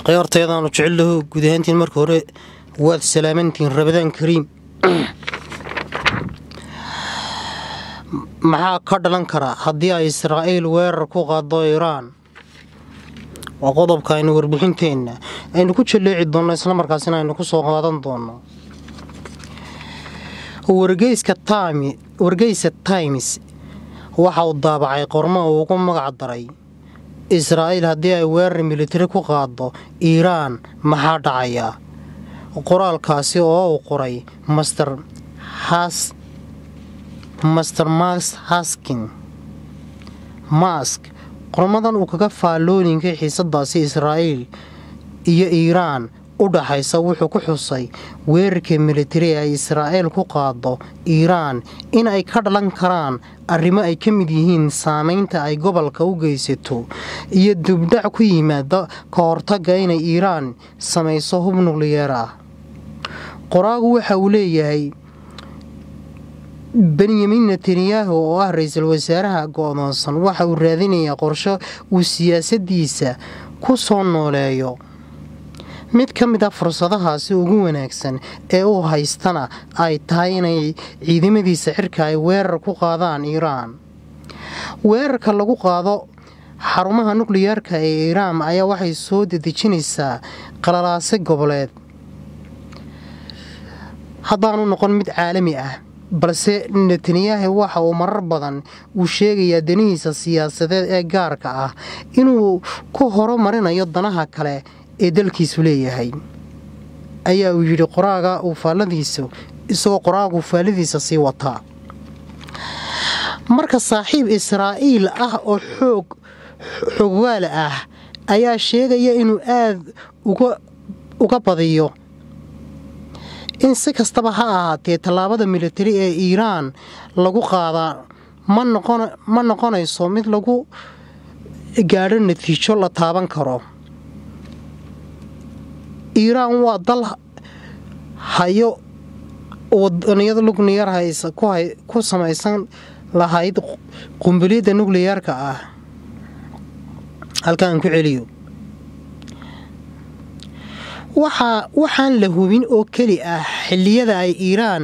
khiyaartayadaanu jecellahu guud ahaantiin marka hore waad salaamantihiin rabadaan kariim maxaa ka dhalan kara haddii ay israa'iil weerar ku qaado iiraan waa qodobka aynu warbixinteenna aynu ku jalleeci doonno islamarkaasina aynu ku soo qaadan doonno wargeysa times waxa uu daabacay qormo uu ugu magac daray israa'iil haddii ay weerar militari ku qaado iiraan maxaa dhacaya qoraalkaasi oo uu qoray master master max haskin mask qormadan uu kaga faallooyinka xiisadaasi israa'iil iyo iiraan u dhaxaysa wuxuu ku xusay weerarka militari ay israa'iil ku qaado iiraan in ay ka dhalan karaan arrimo ay ka mid yihiin saamaynta ay gobolka u geysato iyo dubdhac ku yimaada ka hortagga inay iiraan samayso hub nukliyeer ah qoraagu waxa uu leeyahay benyamin netanyahu oo ah ra-iisul wasaaraha go-doonsan waxa uu raadinayaa qorsho uu siyaasaddiisa ku soo nooleeyo mid ka mid a fursadahaasi ugu wanaagsan ee uu haystana ay tahay inay ciidamadiisa xirka ay weerar ku qaadaan iiraan weerarka lagu qaado xarumaha nukliyeerka ee iiraan ayaa waxay soo dedejinaysaa qalalaase goboleed haddaanu noqon mid caalami ah balse netanyahu waxa uu marar badan uu sheegayaa danihiisa siyaasadeed ee gaarka ah inuu ku horumarinayo danaha kale ee dalkiisu leeyahay ayaa uu yidhi qoraaga uu faalladiisa isagoo qoraagu faalladiisa sii wataa marka saaxiib israa'iil ah oo xoog xogwaala ah ayaa sheegaya inuu aad uga badiyo in si kastaba ha ahaatee tallaabada militari ee iiraan lagu qaadaa ma noqonayso mid lagu gaadho natiijo la taaban karo iiraan waa dal hayo wadaniyada nukliyar ku samaysan lahayd qumbaliyadda nukliyeerka ah halkaan ku celiyo waxaan la hubin oo keli ah xilliyada ay iiraan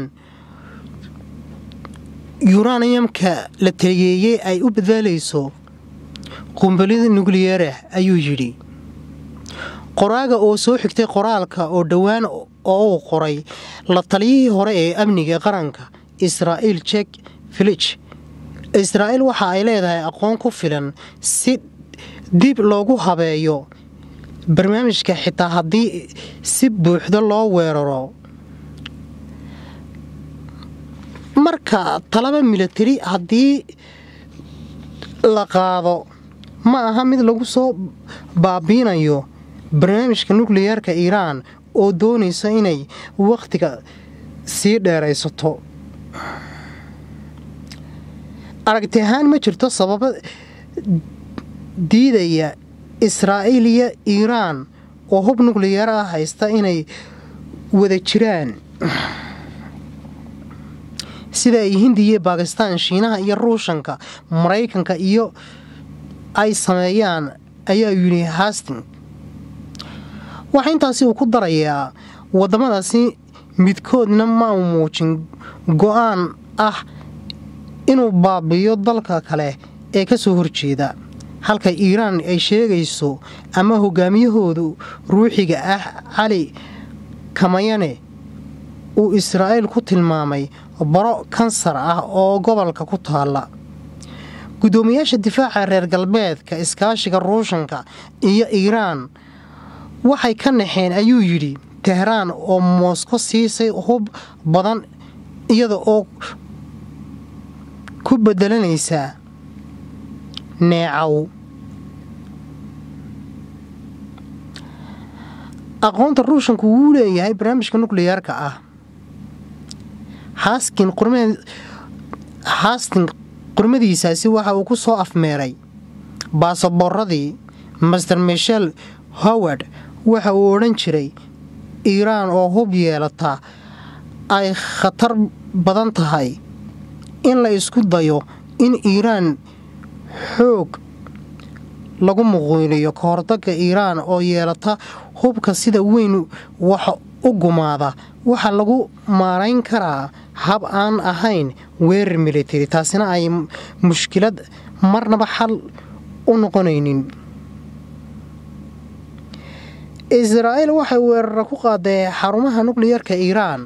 yuraniyamka la taliyeeyey ay u badaalayso qumbaliyada nukliyeerah ayuu yidhi qoraaga oo soo xigtay qoraalka oo dhowaan oo uu qoray la taliyihii hore ee amniga qaranka israa'iil jek filij israa'iil waxa ay leedahay aqoon ku filan si dib loogu habeeyo barnaamijka xitaa haddii si buuxda loo weeraro marka talaba militari haddii la qaado ma aha mid lagu soo baabiinayo barnaamijka nukliyeerka iiraan oo doonaysa inay wakhtiga sii dheeraysato aragti ahaan ma jirto sababa diidaya israa'iil iyo iiraan oo hub nukliyeer ah haysta inay wada jiraan sida ay hindiya baakistaan shiinaha iyo ruushanka maraykanka iyo ay sameeyaan ayaa yidhi hasting waxaa intaasi uu ku darayaa waddamadaasi midkoodna ma u muujin go-aan ah inuu baabiyo dalka kale ee ka soo horjeeda halka iiraan ay sheegayso ama hogaamiyahoodu ruuxiga ah cali kamayane uu israa'iil ku tilmaamay baro kansar ah oo gobolka ku taalla guddoomiyaasha difaaca reer galbeedka iskaashiga ruushanka iyo iiraan waxay ka naxeen ayuu yidhi tehraan oo moosko siisay hub badan iyada oo ku bedelanaysa neecaw aqoonta ruushanku wuu leeyahay barnaamijka nukliyeerka ah haskin qurmadiisaasi waxa uu ku soo afmeeray baasaboorradii master michel howard waxa uu odhan jiray iiraan oo hub yeelata ay khatar badan tahay in la isku dayo in iiraan xoog lagu muquuniyo ka hordaga iiraan oo yeelata hubka sida weyn wax u gumaada waxaa lagu maarayn karaa hab aan ahayn weerar militari taasina ay mushkilad marnaba xal u noqonaynin israa'iil waxay weerara ku qaaday xarumaha nukliyarka iiraan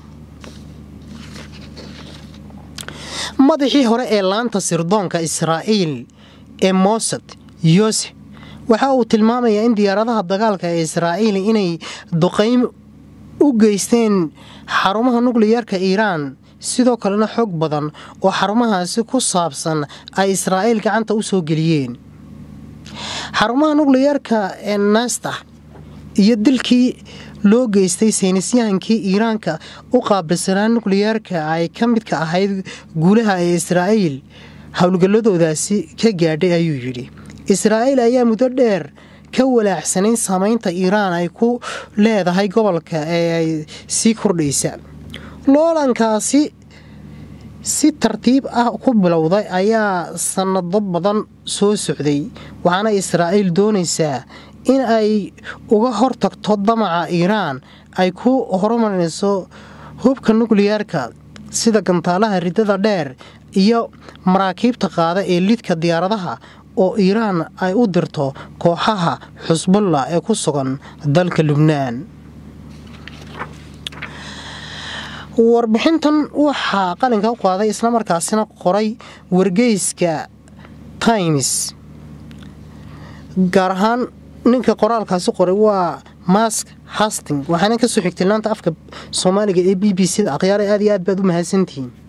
madaxii hore ee laanta sirdoonka israa'iil ee mosad yosef waxa uu tilmaamayaa in diyaaradaha dagaalka ee israa'iil inay duqaym u geysteen xarumaha nukliyarka iiraan sidoo kalena xoog badan oo xarumahaasi ku saabsan ay israa'iil gacanta u soo geliyeen xarumaha nukliyarka ee nasta iyo dilkii loo geystay saynisyahankii iiraanka u qaabilsanaa nukliyeerka ay ka midka ahayd guulaha ee israa'iil howlgalladoodaasi ka gaadhay ayuu yidhi israa'iil ayaa muddo dheer ka walaacsanayn saamaynta iiraan ay ku leedahay gobolka ee ay sii kordhaysa loolankaasi si tartiib ah ku bilowday ayaa sannado badan soo socday waxaana israa'iil doonaysaa in ay uga hortagto damaca iiraan ay ku horumarinayso hubka nukliyeerka sida gantaalaha riddada dheer iyo maraakiibta qaada ee lidka diyaaradaha oo iiraan ay u dirto kooxaha xusbulla ee ku sugan dalka lubnaan warbixintan waxaa qalinka u qaaday islamarkaasina qoray wargeyska times gaar ahaan ninka qoraalkaasi qoray waa mask hasting waxaana kasoo xigtay laanta afka soomaaliga ee b b c da akhyaara aad iyo aad baad u mahadsantihiin